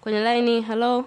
kwenye laini. Halo.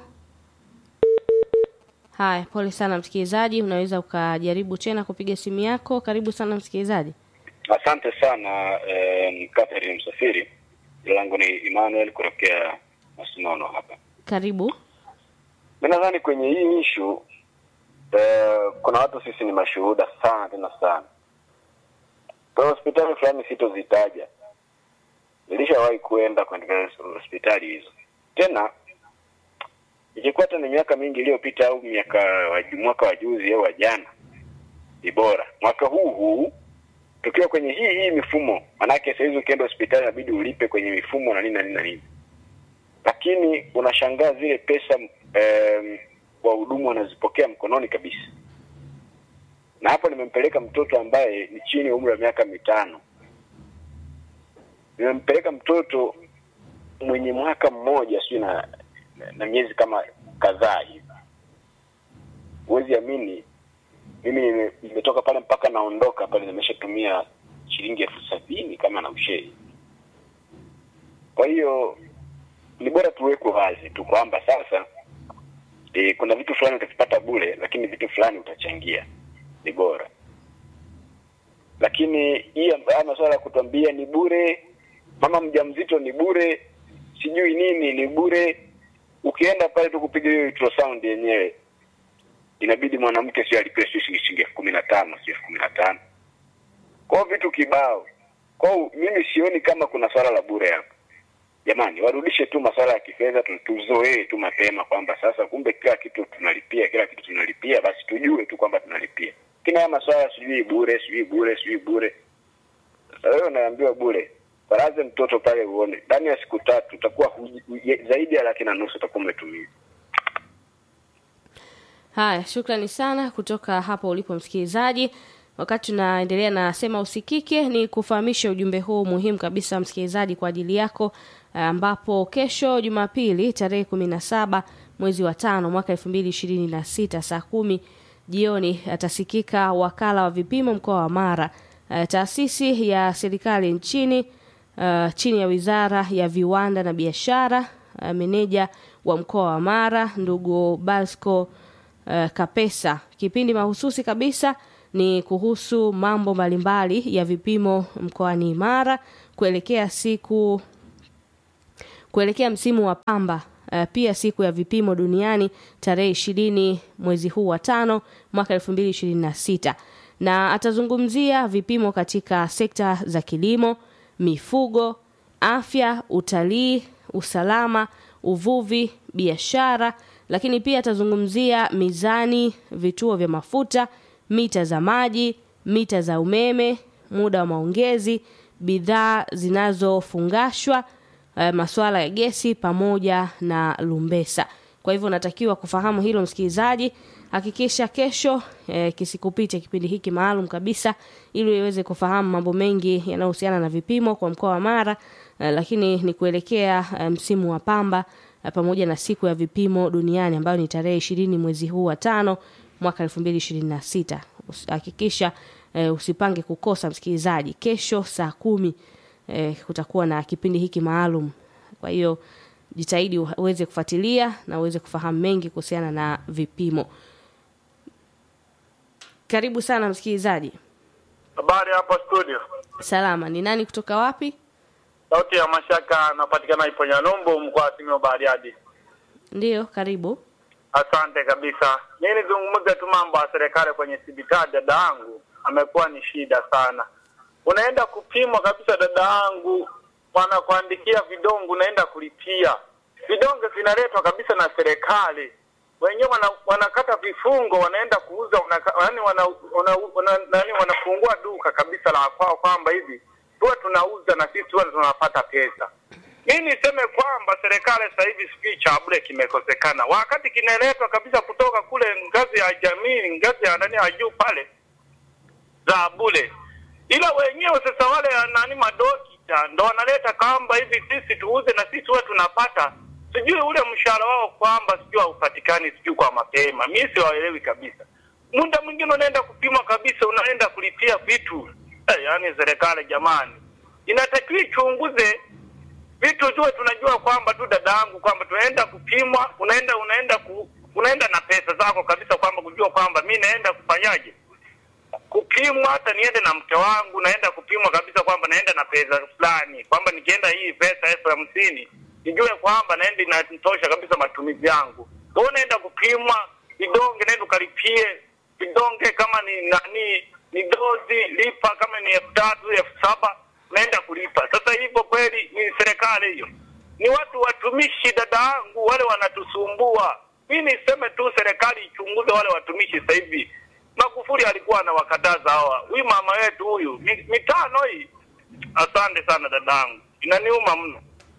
Haya, pole sana msikilizaji, unaweza ukajaribu tena kupiga simu yako. Karibu sana msikilizaji. Asante sana eh, Catherine Msafiri. Jina langu ni Emmanuel kutokea Masinono hapa. Karibu. Mi nadhani kwenye hii ishu eh, kuna watu sisi ni mashuhuda sana tena sana. Kwa hospitali fulani sitozitaja, nilishawahi kuenda katika hospitali hizo. Tena ikikuwa hata ni miaka mingi iliyopita au miaka wa mwaka wa juzi au wa jana, ni bora mwaka huu huu tukiwa kwenye hii hii mifumo, manake sahizi ukienda hospitali inabidi ulipe kwenye mifumo na nini na nini na nini, lakini unashangaa zile pesa em, wahudumu wanazipokea mkononi kabisa. Na hapo nimempeleka mtoto ambaye ni chini ya umri wa miaka mitano, nimempeleka mtoto mwenye mwaka mmoja sijui na, na, na miezi kama kadhaa hivi. Huwezi amini mimi nime- nimetoka pale mpaka naondoka pale nimeshatumia shilingi elfu sabini kama na ushei. Kwa hiyo ni bora tuwekwe wazi tu kwamba sasa e, kuna vitu fulani utavipata bure, lakini vitu fulani utachangia, ni bora. Lakini hii amb- haya masuala ya kutuambia ni bure, mama mjamzito ni bure, sijui nini ni bure, ukienda pale tu kupiga hiyo ultrasound yenyewe inabidi mwanamke sio alipe sio shilingi shilingi elfu kumi na tano sio elfu kumi na tano kwao vitu kibao kwao mimi sioni kama kuna swala la bure hapa jamani warudishe tu masuala ya kifedha tu- tuzoee tu mapema kwamba sasa kumbe kila kitu tunalipia kila kitu tunalipia basi tujue tu kwamba tunalipia lakini haya masuala sijui bure sijui bure sijui bure sasa wewe unaambiwa bure baraze mtoto pale uone ndani ya siku tatu utakuwa huji- huji- zaidi ya laki na nusu utakuwa umetumia Haya, shukrani sana kutoka hapo ulipo msikilizaji. Wakati tunaendelea na sema usikike, ni kufahamisha ujumbe huu muhimu kabisa msikilizaji, kwa ajili yako, ambapo kesho Jumapili tarehe kumi na saba mwezi wa tano mwaka elfu mbili ishirini na sita saa kumi jioni atasikika wakala wa vipimo mkoa wa Mara, eh, taasisi ya serikali nchini uh, chini ya wizara ya viwanda na biashara uh, meneja wa mkoa wa Mara ndugu Basco uh, Kapesa. Kipindi mahususi kabisa ni kuhusu mambo mbalimbali ya vipimo mkoani Mara kuelekea siku kuelekea msimu wa pamba uh, pia siku ya vipimo duniani tarehe ishirini mwezi huu wa tano mwaka elfu mbili ishirini na sita na atazungumzia vipimo katika sekta za kilimo, mifugo, afya, utalii, usalama, uvuvi, biashara, lakini pia atazungumzia mizani, vituo vya mafuta, mita za maji, mita za umeme, muda wa maongezi, bidhaa zinazofungashwa uh, masuala ya gesi pamoja na lumbesa. Kwa hivyo unatakiwa kufahamu hilo msikilizaji. Hakikisha kesho eh, kisikupite kipindi hiki maalum kabisa, ili uweze kufahamu mambo mengi yanayohusiana na vipimo kwa mkoa wa Mara eh, lakini ni kuelekea eh, msimu wa pamba eh, pamoja na siku ya vipimo duniani ambayo ni tarehe ishirini mwezi huu wa tano mwaka elfu mbili ishirini na sita. Hakikisha eh, usipange kukosa msikilizaji, kesho saa kumi eh, kutakuwa na kipindi hiki maalum. Kwa hiyo jitahidi uweze kufuatilia na uweze kufahamu mengi kuhusiana na vipimo. Karibu sana msikilizaji. Habari hapa studio. Salama, ni nani kutoka wapi? Sauti ya Mashaka napatikana Iponya Numbu mkoa wa Simiyu Bariadi. Ndiyo, karibu. Asante kabisa. Mimi nizungumze tu mambo ya serikali kwenye hospitali. Dada yangu amekuwa ni shida sana. Unaenda kupimwa kabisa, dada yangu, wanakuandikia vidonge, unaenda kulipia. Vidonge vinaletwa kabisa na serikali wenyewe wana, wanakata vifungo wanaenda kuuza yani wana, wana, wana, nani wanafungua duka kabisa la kwao kwamba hivi tuwe tunauza na sisi tuwe tunapata pesa. Mimi niseme kwamba serikali sasa hivi sijui cha bure kimekosekana, wakati kinaletwa kabisa kutoka kule ngazi ya jamii, ngazi ya nani ya juu pale za bure, ila wenyewe sasa wale nani madokita ndo wanaleta kwamba hivi sisi tuuze na sisi tuwe tunapata sijui ule mshahara wao kwamba sijui haupatikani sijui kwa mapema. Mimi siwaelewi kabisa. Muda mwingine unaenda kupima kabisa, unaenda kulipia vitu eh, yaani serikali jamani, inatakiwa ichunguze vitu tuwe tunajua kwamba tu dada yangu kwamba tunaenda kupimwa, unaenda unaenda ku, unaenda na pesa zako kabisa, kwamba kujua kwamba mi naenda kufanyaje kupimwa, hata niende na mke wangu, naenda kupimwa kabisa kwamba naenda na pesa fulani, kwamba nikienda hii pesa elfu hamsini nijue kwamba naenda inatosha kabisa matumizi yangu. Wewe unaenda kupimwa vidonge, naenda ukalipie vidonge, kama ni nani ni dozi, lipa kama ni elfu tatu elfu saba naenda kulipa. Sasa hivyo kweli ni serikali hiyo? Ni watu watumishi, dada yangu, wale wanatusumbua. Mi niseme tu serikali ichunguze wale watumishi sasa hivi. Magufuli alikuwa anawakataza hawa, huyu mama wetu huyu mi- mitano hii. Asante sana dadangu, inaniuma mno.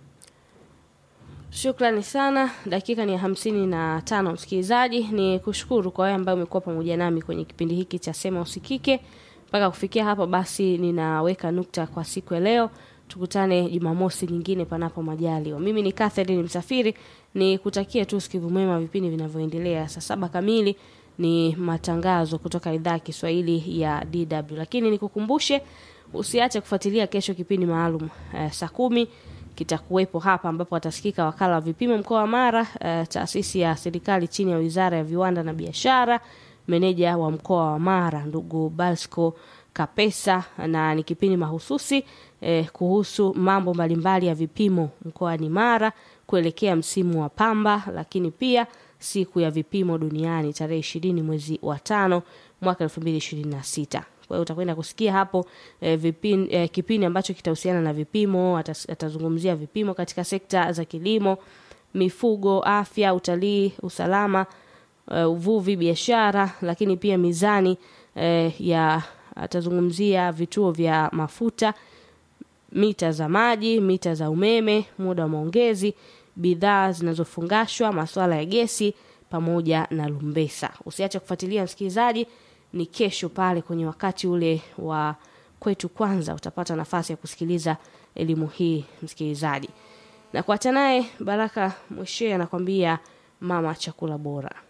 Shukrani sana. Dakika ni hamsini na tano, msikilizaji, ni kushukuru kwa wewe ambaye umekuwa pamoja nami kwenye kipindi hiki cha Sema Usikike. Mpaka kufikia hapa, basi ninaweka nukta kwa siku ya leo. Tukutane Jumamosi nyingine, panapo majaliwa. Mimi ni Catherine Msafiri, ni kutakia tu usikivu mwema vipindi vinavyoendelea. Saa saba kamili ni matangazo kutoka idhaa ya Kiswahili ya DW, lakini nikukumbushe usiache kufuatilia kesho kipindi maalum eh, saa kumi kitakuwepo hapa ambapo atasikika wakala wa vipimo mkoa wa Mara, eh, taasisi ya serikali chini ya Wizara ya Viwanda na Biashara, meneja wa mkoa wa Mara ndugu Balsco Kapesa, na ni kipindi mahususi eh, kuhusu mambo mbalimbali ya vipimo mkoani Mara kuelekea msimu wa pamba, lakini pia siku ya vipimo duniani tarehe ishirini mwezi wa tano mwaka elfu mbili ishirini na sita. Kwa hiyo utakwenda kusikia hapo eh, vipin, eh, kipindi ambacho kitahusiana na vipimo. Atas, atazungumzia vipimo katika sekta za kilimo, mifugo, afya, utalii, usalama, eh, uvuvi, biashara, lakini pia mizani eh, ya atazungumzia vituo vya mafuta, mita za maji, mita za umeme, muda wa maongezi, bidhaa zinazofungashwa, masuala ya gesi pamoja na lumbesa. Usiache kufuatilia msikilizaji, ni kesho pale kwenye wakati ule wa kwetu kwanza, utapata nafasi ya kusikiliza elimu hii msikilizaji, na kuacha naye Baraka Mweshee anakwambia mama chakula bora.